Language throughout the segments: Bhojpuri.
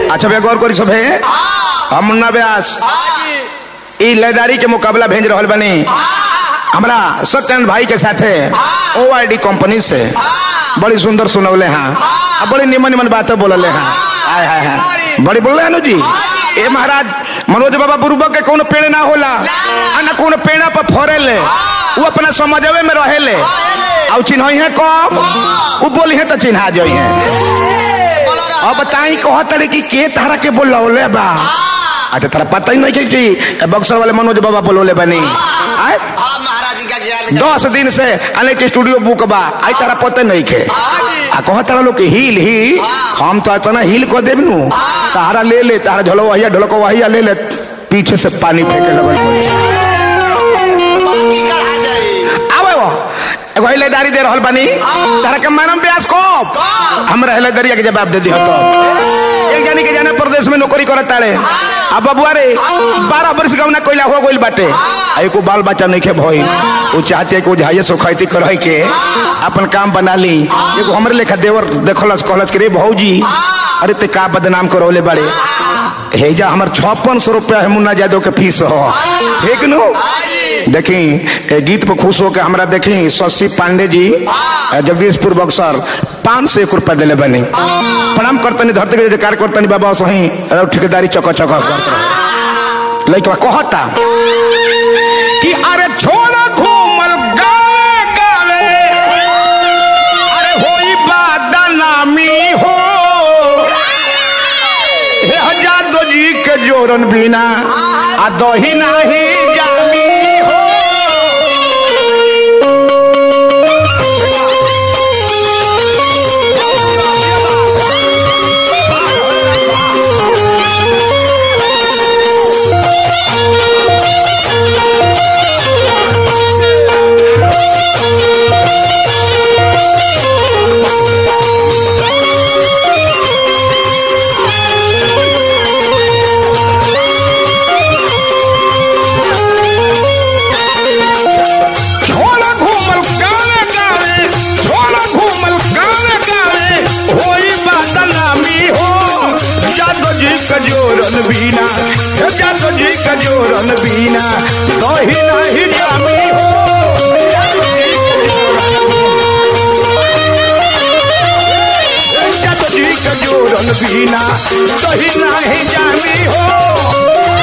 अच्छा भैया गौर करी सब है हम मुन्ना व्यास ई लयदारी के मुकाबला भेज रहल बनी हमरा सत्यनारायण भाई के साथे ओ आई डी कंपनी से बड़ी सुंदर सुनौले हैं आ बड़ी निमन निमन बातें बोलले हैं आय हाय हाय बड़ी बोल रहे जी ए महाराज मनोज बाबा बुरुबा के कोनो पेड़ ना होला आ ना कोनो पेड़ा पर फरेले वो अपना समझवे में रहेले और चिन्ह है कब वो बोली है तो चिन्हा जाई है अब बताई कह तड़े कि के तारा के बोलौले बा अच्छा तारा पता ही नहीं कि कि बक्सर वाले मनोज बाबा बोलौले बनी आय हाँ महाराज जी का ज्ञान दस दिन से अनेक स्टूडियो बुक बा आई तारा पते नहीं के आ कह तारा लोग के हिल ही हम तो इतना हिल को देब नु तारा ले ले तारा झलो वहिया ढोलको वहिया ले ले पीछे से पानी फेंके लगल पड़ी। बाकी कढ़ा जाए आवे वो एगो हिलेदारी दे रहल बानी तारा के मानम ब्यास को हमरा हिलेदारिया के जवाब दे दी तो एक जानी के जाने प्रदेश में नौकरी करत ताड़े अब बबुआ रे बारह वर्ष का ना कोइला हो गइल बाटे आ एको बाल बच्चा नहीं के भइल वो चाहते है कि वो झाइए सुखाइती करई के अपन काम बना ली एगो हमरे लेखा देवर देखलस कहलस के रे भौजी अरे ते का बदनाम करौले बाड़े हेजा हमर छप्पन सौ रुपया है मुन्ना यादव के फीस हो ठीक नु देखी ए गीत पर खुश होकर हमरा देखी शशि पांडे जी ए, जगदीशपुर बक्सर पाँच सौ एक रुपया दिले बनी प्रणाम करतनी धरती के जयकार करतनी बाबा सही अरे ठेकेदारी चक चक करत रहे लइकवा कहता कि अरे छोड़ घूमल गावे गावे अरे होई बदनामी हो हे हजादो जी के जोरन बिना आ दही नाही जामी हो छोड़ा घूमल गावे गावे छोड़ा घूमल गावे गावे होई बदनामी हो जादो जी का जोरन बीना हे जादो जी का जोरन बीना दही नाही जामी हो जादो जी का जोरन बीना दही नाही जामी हो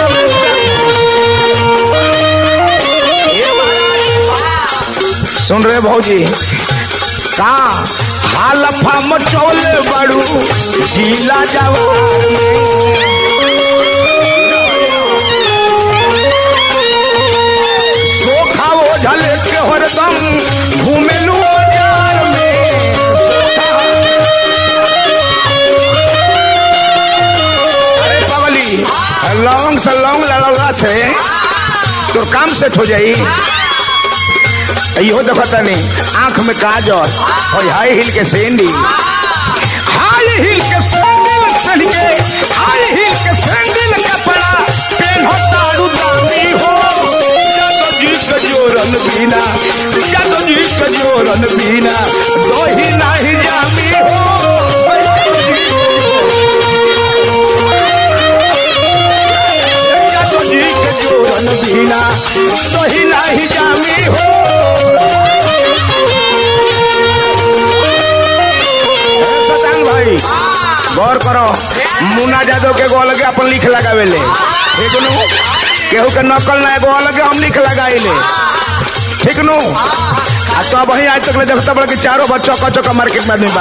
सुन रहे भौजी का हाल फाम चौले बड़ू गीला जावा सोखा वो झले के हरदम घूमेलू बाजार में अरे पगली लौंग से लौंग लड़ौला से तो काम सेट हो जाई इहो देखता नहीं आंख में काजल और हाई हिल के सैंडल हाई हिल के सैंडल पहन के हाई हिल के सैंडल कपड़ा पहनो तारू दामी हो जादो जी के जोरन बीना जादो जी के जोरन बीना दोही नाही जामी हो जादो जी के जोरन बीना दोही नाही जामी हो सतान भाई गौर करो मुन्ना यादव के एगो अलगे अपन लिख लगावेले ठीक नु केहू के नकल ना एगो अलगे हम लिख लगाइले ठीक नु आ तो वही आज तक ले देखता बड़ा कि चारों बच्चों का चौका मार्केट में आदमी बा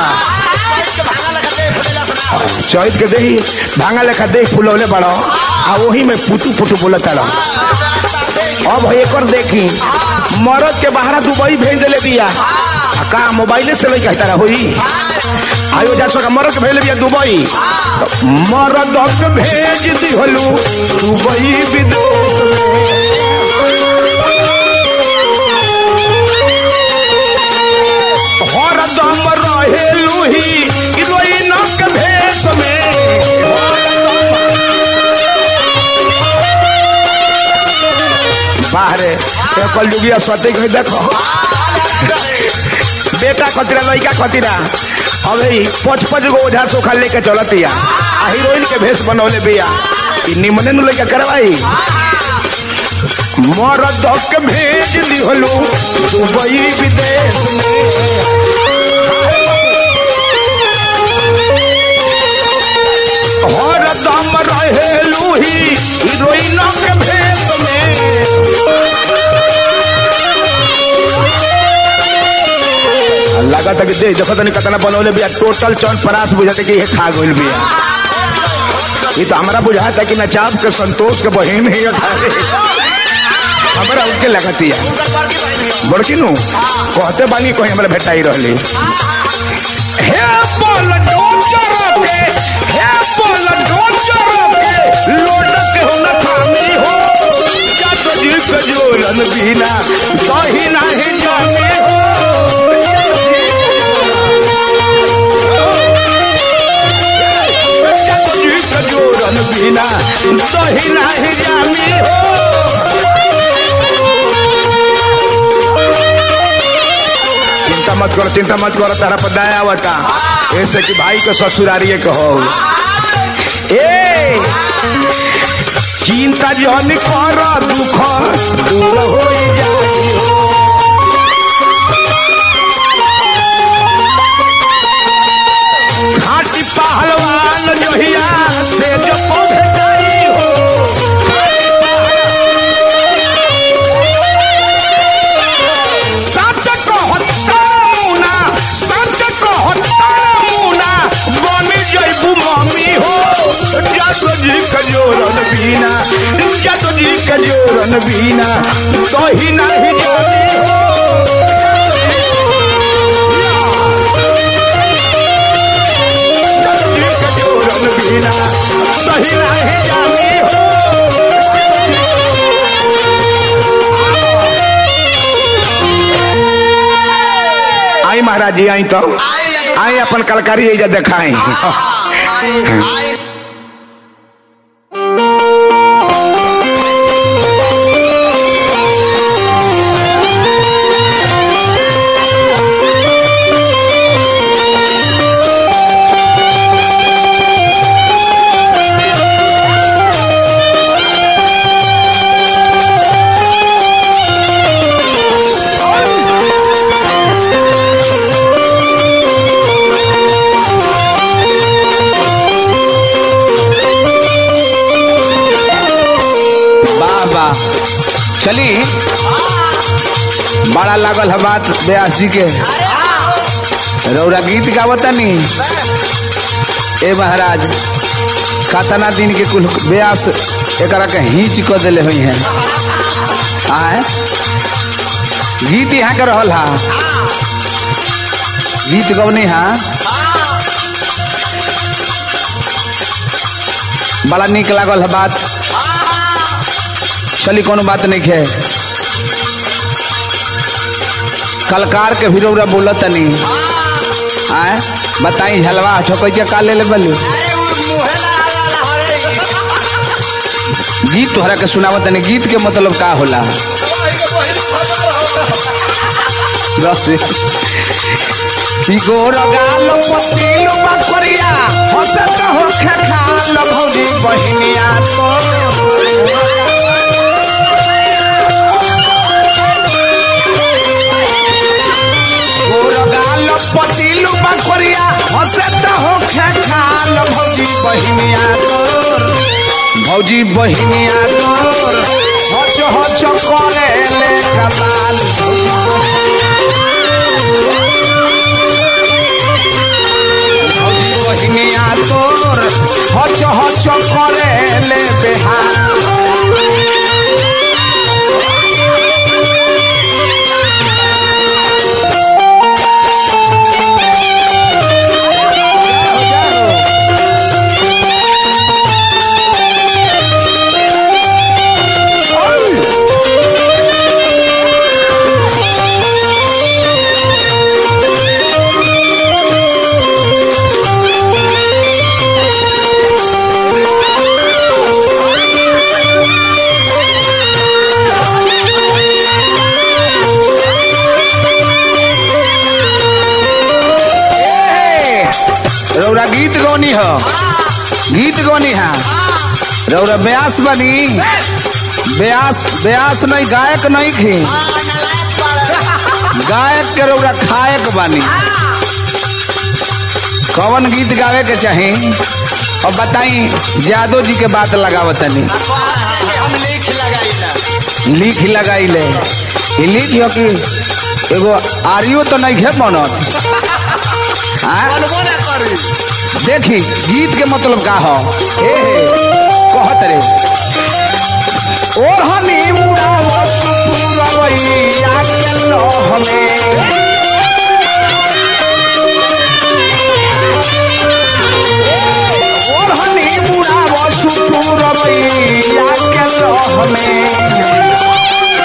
चौथ के देही भांगा लेखा देही फुलौले बड़ो आ वही में पुटू पुटू बोलत ताड़ो अब एकर देखी मरद के बाहर दुबई भेज दिले बिया आ का मोबाइले से लई कहता होई आयो जा सका मरद के भेज बिया दुबई तो मरद के भेज दिहलू दुबई विदेश में हरदम रहेलू ही हीरोइन के भेष में बाहरे कल जुगिया सती कहीं देखो बेटा खतरा लड़का खतरा अब ही पच पच गो ओझा सोखा लेके चलतिया आ हीरोइन के भेष बनौले बिया ई निमने नु लड़का करवाई मरद के भेज दिहलू दुबई विदेश में हर दम रहेलू ही हीरोइन के भेष में लागत है कि देख देखो तनी कतना बनौले बिया टोटल चौन परास बुझाते कि ये खा गइल बिया ये तो हमरा बुझाता कि नचाब के संतोष के बहिन ही है खाली। हमरा उनके लगती है बड़की नु कहते बानी कोई हमरा भेटाई रहली हे बोल डोचर के हे बोल डोचर के लोट के हो न थामी हो या तो जी के जोरन बिना दही नाही जाने हो या तो जी के जोरन बिना दही नाही जामी हो चिंता मत करो चिंता मत करो तारा पर दया आवता ऐसे कि भाई को ससुरारिये कहो ए चिंता जन कर दुख दूर हो जाई घाटी पहलवान जहिया से जो भेटाई हो सच कहता मुना सच कहता मुना बन जइबू मम्मी हो जातो जी के जोरन बिना जातो जी के जोरन बिना दही नहीं जानी हो जातो जी के जोरन बिना दही नहीं जानी हो आई महाराज जी आई तो आई अपन कलकारी एजा देखाई वाह वाह चली बड़ा लागल है बात ब्यास जी के रौरा गीत गावतनी ए महाराज कतना दिन के कुल ब्यास एकरा के हिंच क देले हुई हैं आए गीत यहाँ के रहल हा गीत गवनी हा बड़ा निक लागल है बात चली कोनो बात नहीं है कलकार के भी रौरा बोला तनी आए बताई झलवा ठोकै का ले ले बली गीत तोहरा के सुनावत तनी गीत के मतलब का होला बस कि गोर गाल पतिलो बकरिया हसत हो खाल भौजी बहिनिया तो गोर गाल पतिलो बकरिया हसत हो खाल भौजी बहिनिया तोर भौजी बहिनिया तोर हच हच करे ले कमाल भौजी बहिनिया तोर हच हच करे ले बेहाल रौरा गीत गौनी हो गीत गौनी है रौरा ब्यास बनी ब्यास ब्यास नहीं गायक नहीं थी गायक के रौरा खायक बनी कौन गीत गावे के चाही और बताई जादव जी के बात लगावतनी हम लिख लगाई लिख लगाई ले ई लिख हो कि एगो आरियो तो नहीं है बनत हाँ? बनबो ना करी देखी गीत के मतलब का हो ए हे कहत रे ओढ़नी मुड़ावत पुरवैया के लहमे ओढ़नी मुड़ावत पुरवैया के लहमे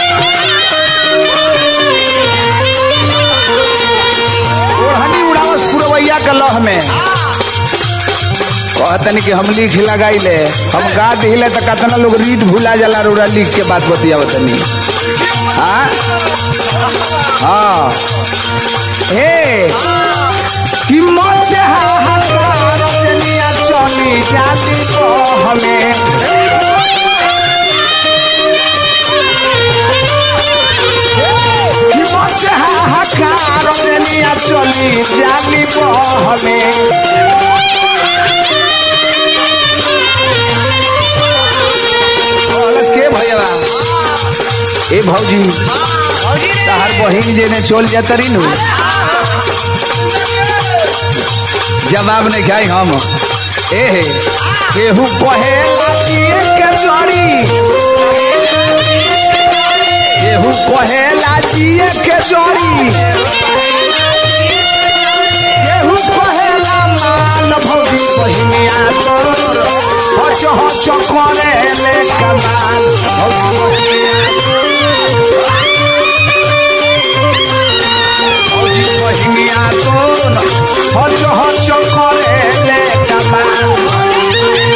ओढ़नी उड़ावस पुरवैया के लह में कहतन कि हम लिख लगाई ले हम गा दिले तो कतना लोग रीत भूला जाला रोड़ा लिख के बात बतियावतनी हाँ हाँ हे कि मचे हाहाकार जनिया चली जाती को हमें कि मचे हाहाकार जनिया चली जाती को हमें कहलस के भैया ए भौजी तहार बहिन जेने चल जाता री नु जवाब नहीं खाई हम ए हे केहू कहे लाचिए के जड़ी केहू कहे लाचिए के जड़ी केहू कहे ला मान भौजी बहिनिया तोर हच हच करे ले कमाल भौजी भौजी बहिनिया तोर हच हच करे ले कमाल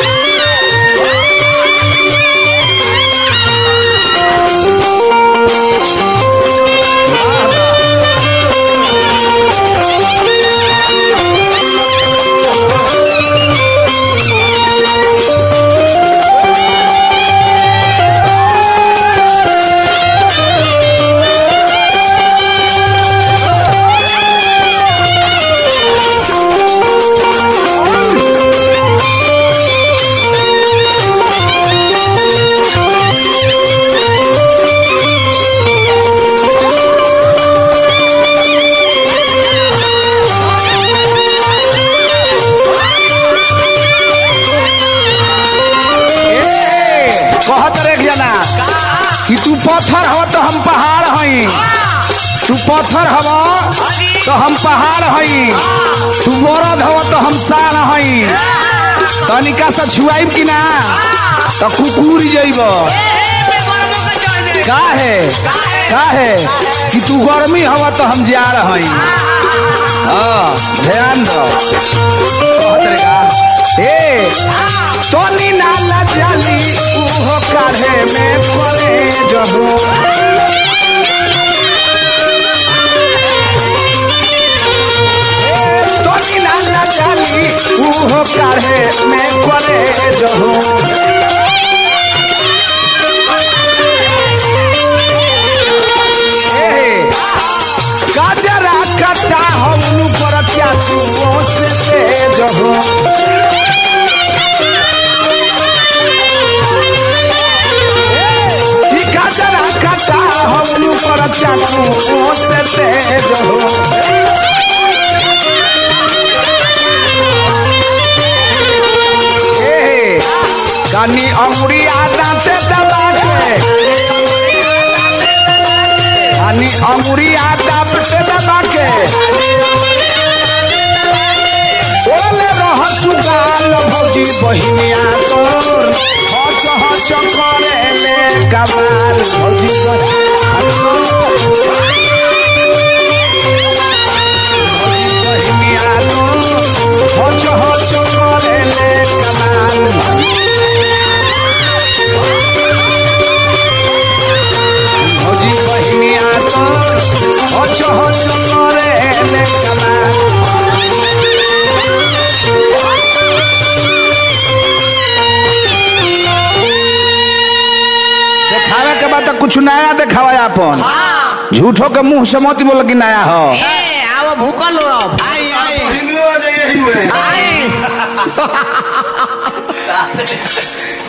ए, कहत रे एक जना कि तू पत्थर हो तो हम पहाड़ हई तू पत्थर हव तो हम पहाड़ हई तू मरद हो तो हम साढ़ हई तनिका से छुआइब कि ना तो कुकुर जइब का है का है कि तू गर्मी हव तो हम जाड़ हई हाँ ध्यान दो कहत रे का ए तनी नाला जाली उहो काढ़े में पड़े जबो ए, तनी नाला जाली उहो काढ़े में पड़े जबो ए, गाजरा कटा हम पर चाचू से तेज हो ई गाजरा कटा हम पर चाचू से तेज हो ए, कानी अंगुरी आटा से दबा के कानी अंगुरी आटा से दबा के ओले रह सुगाल भौजी बहिनिया तोर हच हच करे ले कमाल भौजी बहिनिया तोर हच हच करे ले कमाल भौजी बहिनिया तोर हच हच करे ले कमाल तो कुछ नया देखावा अपन झूठो के मुंह से मत बोल कि नया हो ए आओ भूकल हो अब आई आई हिंदू आ जाइए ही में आई